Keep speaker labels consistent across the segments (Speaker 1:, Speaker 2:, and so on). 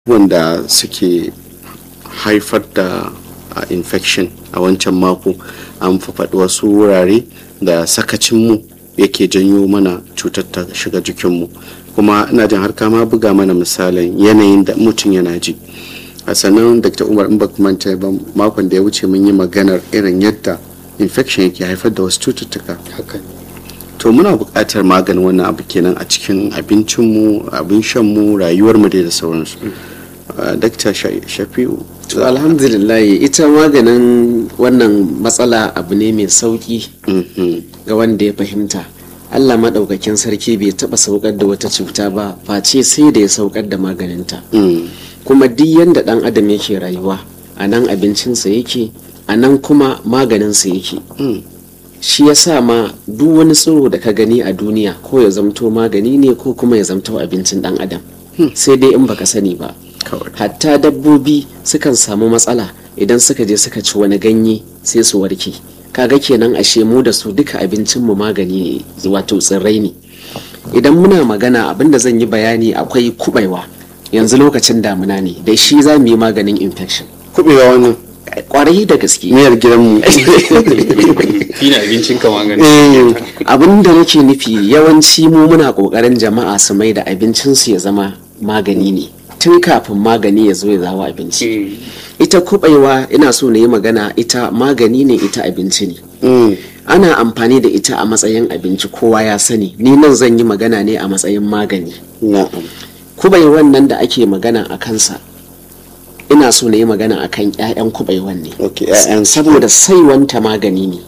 Speaker 1: wanda suke haifar da uh, infection a wancan mako an faɗi wasu wurare da sakacinmu yake janyo mana cutar ta shiga jikinmu kuma ina jin har kama buga mana misalin yanayin da mutum yana ji a sannan dr umar in ba manta ba makon da ya wuce mun yi maganar irin yadda infection yake haifar da wasu cututtuka to muna buƙatar maganin wannan abu kenan a cikin abincinmu abin shanmu rayuwarmu dai da sauransu dakta shafi'u
Speaker 2: to alhamdulillah ita maganin wannan matsala abu ne mai sauki ga wanda ya fahimta allah maɗaukakin sarki bai taɓa saukar da wata cuta ba face sai da ya saukar da maganinta kuma duk yadda ɗan adam yake rayuwa a nan abincinsa yake a nan kuma maganinsa yake shi ya sa ma duk wani tsiro da ka gani a duniya ko ya zamto magani ne ko kuma ya zamto abincin ɗan adam sai dai in baka sani ba hatta dabbobi sukan samu matsala idan suka je suka ci wani ganye sai su warke kaga kenan ashe mu da su duka abincin mu magani ne wato tsirrai ne idan muna magana abinda zan yi bayani akwai kubaiwa yanzu lokacin damuna ne da shi za mu yi maganin infection
Speaker 1: kubewa wannan
Speaker 2: kwarai da gaske
Speaker 1: miyar gidanmu
Speaker 3: shine abincin ka magani
Speaker 2: abin da nake nufi yawanci mu muna kokarin jama'a su mai da abincinsu ya zama magani ne tun kafin magani ya zo ya zawo abinci ita kubaiwa ina so na yi magana ita magani ne ita abinci ne ana amfani da ita a matsayin abinci kowa ya sani ni nan zan yi magana ne a matsayin magani
Speaker 1: na'am
Speaker 2: kubaiwan nan da ake magana a kansa ina so na yi magana a kan 'ya'yan kubaiwan ne
Speaker 1: okay ƴaƴan
Speaker 2: saboda saiwanta magani ne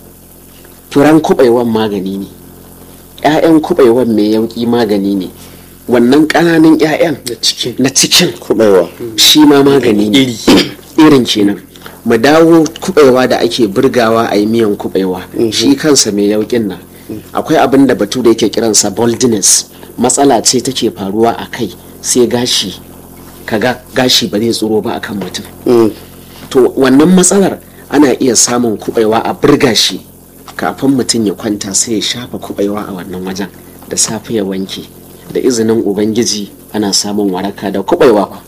Speaker 2: furan kubaiwan magani ne 'ya'yan kubaiwan mai yauki magani ne wannan ƙananan 'ya'yan
Speaker 3: da cikin
Speaker 2: na cikin
Speaker 1: kubewa
Speaker 2: shi ma magani ne
Speaker 3: iri
Speaker 2: irin kenan mu dawo kubewa da ake burgawa a yi miyan kubewa shi kansa mai yaukin nan akwai abin da batu da yake kiransa boldness matsala ce take faruwa a kai sai gashi kaga gashi ba zai tsoro ba akan mutum to wannan matsalar ana iya samun kubewa a burga shi kafin mutum ya kwanta sai ya shafa kubewa a wannan wajen da safe ya wanke da izinin ubangiji ana samun waraka da kubewa fa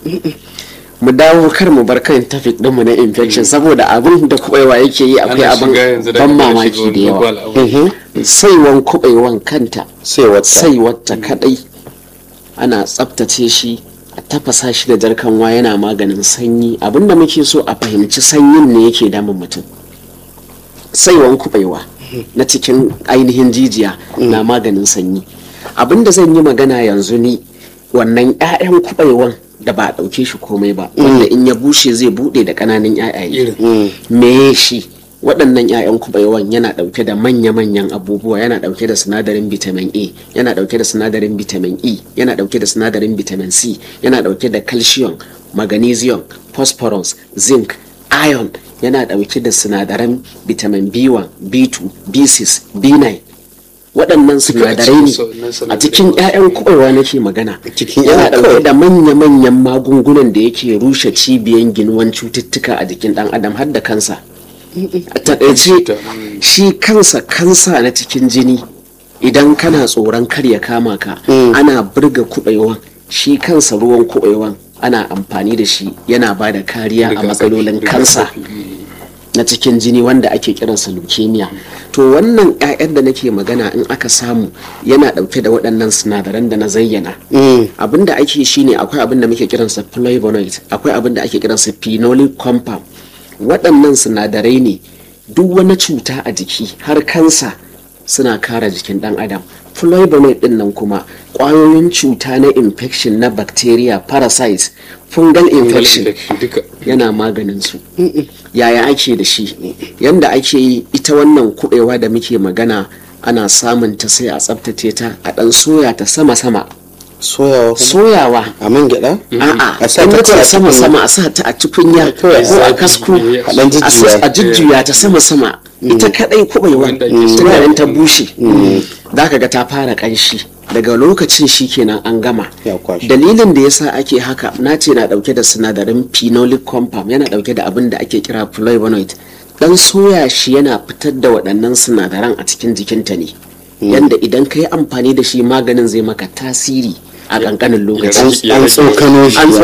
Speaker 2: mu dawo kar mu bar kan tafik ɗinmu na infection saboda abin da kubewa yake yi akwai
Speaker 3: Ana
Speaker 2: abin
Speaker 3: shiga yanzu da
Speaker 2: ban
Speaker 3: kuma
Speaker 2: mamaki
Speaker 3: shiga
Speaker 2: da yawa
Speaker 3: global abu.
Speaker 2: saiwan kubewan kanta
Speaker 1: sai wata
Speaker 2: sai wata kadai ana tsaftace shi a tafasa shi da jarkanwa yana maganin sanyi abinda muke so a fahimci sanyin ne yake damun mutum saiwan kubewa na cikin ainihin jijiya na maganin sanyi abinda zan yi magana yanzu ni wannan 'ya'yan kubewan da ba a ɗauke shi komai ba wanda in ya bushe zai buɗe da ƙananan 'ya'yaye
Speaker 3: irin
Speaker 2: me shi waɗannan 'ya'yan kuɓaiwan yana ɗauke da manya-manyan abubuwa yana ɗauke da sinadarin vitamin a yana ɗauke da sinadarin vitamin e yana ɗauke da sinadarin vitamin c yana ɗauke da calcium magnesium phosphorus zinc iron yana ɗauke da sinadaran vitamin b1 b2 b6 b9 waɗannan sinadarai ne
Speaker 3: na
Speaker 2: a cikin 'ya'yan kuɓaiwa nake magana
Speaker 1: Cikin
Speaker 2: yana
Speaker 1: 'ya'yan
Speaker 2: ɗauke
Speaker 1: kawai.
Speaker 2: da manya-manyan magungunan da yake rushe cibiyan ginuwan cututtuka a jikin ɗan adam har da kansa a taƙaice shi kansa kansa na cikin jini idan kana tsoron kar ya kama ka ana burga kuɓaiwan shi kansa ruwan kuɓaiwan ana amfani da shi yana ba da kariya a
Speaker 3: Rigakafi,
Speaker 2: matsalolin kansa
Speaker 3: rigakafi.
Speaker 2: na cikin jini wanda ake kiransa leukemia to wannan 'ya'yan da nake magana in aka samu yana ɗauke da waɗannan sinadaran da na zayyana abin da ake shine akwai abin da muke kiransa flavonoid akwai abin da ake kiransa phenolic compound waɗannan sinadarai ne duk wani cuta a jiki har kansa suna kare jikin ɗan adam flavonoid ɗin nan kuma ƙwayoyin cuta na infection na bacteria parasites fungal infection
Speaker 3: duka
Speaker 2: yana maganin su yaya ake da shi yanda ake yi ita wannan kubewa da muke magana ana samun ta sai a tsaftace ta a dan soya ta sama-sama
Speaker 1: soyawa kuma
Speaker 2: soyawa
Speaker 1: a man gyaɗa
Speaker 2: a'a
Speaker 1: A sa
Speaker 2: in
Speaker 1: ta
Speaker 2: nace
Speaker 1: kawai a
Speaker 2: sama
Speaker 1: cikin-
Speaker 2: sama a sa ta a tukunya ko
Speaker 1: Kawai
Speaker 2: a
Speaker 3: a
Speaker 2: kasko
Speaker 3: zafi,
Speaker 1: a ɗan
Speaker 2: a sa-
Speaker 1: jujjuya.
Speaker 2: a jujjuya ta sama sama ita kadai kubewa
Speaker 3: Wanda ake so.
Speaker 2: tunanin ta bushe zaka ga ta fara kanshi daga lokacin shikenan an gama
Speaker 1: Ya kwashe.
Speaker 2: dalilin da yasa ake haka na ce na dauke da sinadarin phenolic compound yana dauke da abin da ake kira flavonoid dan soya shi yana fitar da waɗannan sinadaran a cikin jikinta ne yanda idan ka yi amfani da shi maganin zai maka tasiri a ƙanƙanin lokaci
Speaker 3: rage-
Speaker 1: an tsokano shi
Speaker 2: An
Speaker 1: ya